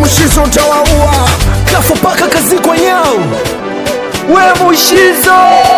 Mushizo utawaua kafa paka kazi kwenyao we Mushizo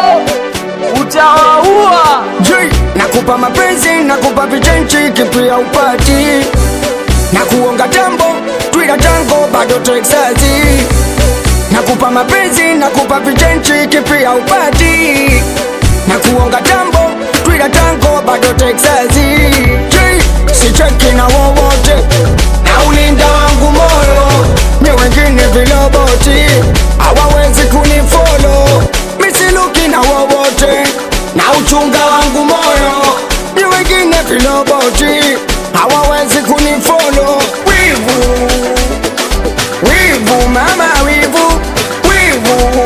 utawaua. J nakupa mapenzi nakupa vichenchi kipia upati na kuonga tambo twila tango bado Texasi nakupa mapenzi nakupa vichenchi kipia upati na kuonga tambo twila tango bado Texasi J sicheki na wowote na ulinda wangu moyo ni wengine viloboti hawawezi kunifolo misiluki na wowote na uchunga wangu moyo ni wengine viloboti hawawezi kunifolo wivu wivu mama wivu wivu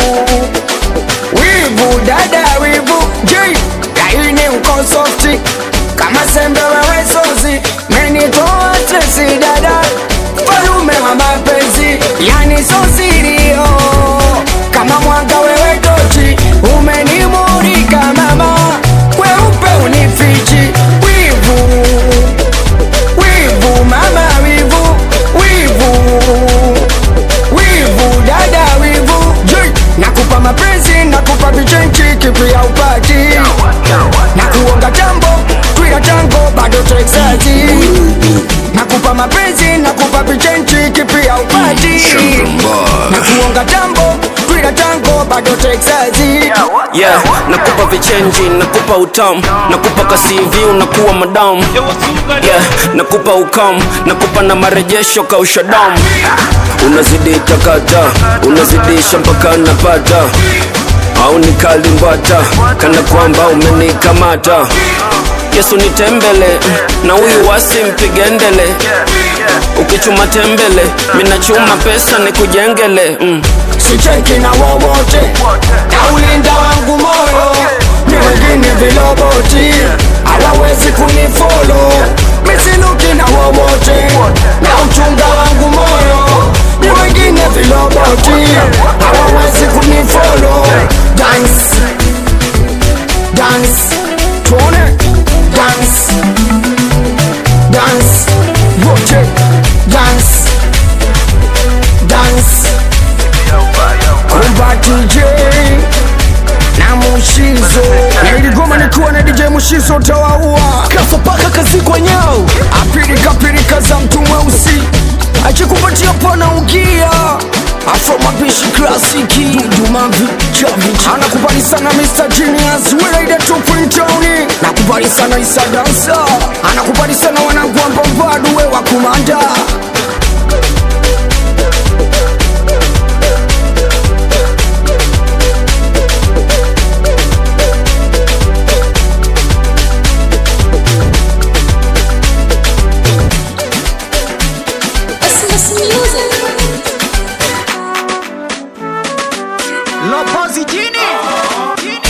wivu dada wivu j laini uko softi kama sembe wewe sozi menitoa stresi dada falume wa mapenzi yani sosirio kama mwanga wewe tochi umenimurika mama weupe unifichi wivu wivu mama wivu wivu wivu dada wivu J nakupa mapenzi nakupa vichenchi kipia upati na kuonga jambo twila tango bado Texasi nakupa mapenzi nakupa vichenchi kipia upati na kuonga jambo twila tango bado Texasi yeah, nakupa vichenji nakupa utamu nakupa kasivi unakuwa madamu yeah, nakupa ukam nakupa na marejesho kausha damu unazidi takata unazidisha mpaka napata au nikalimbwata kana kwamba umenikamata yesu nitembele na huyu wasi mpigendele ukichuma tembele minachuma pesa nikujengele mm. sicheki na wowote na ulinda wangu moyo ni wengine viloboti hawawezi kunifolo misiluki na wowote na uchunga wangu moyo ni wengine viloboti hawawezi kunifolo dance dance tuone dance dance wote dance dance kumba DJ na Mushizo na iligoma nikiwa na DJ Mushizo tawaua kafa paka kazi kwenyao apirika pirika za mtu mweusi akikupatia pana ugia afro mapishi klasiki dudumavi chavich anakubali sana Mr. Genius Welaida 2.0 nakubali sana Isa Dansa anakubali sana wanangu ambao bado we wa kumanda Christmas music. Lopozi jini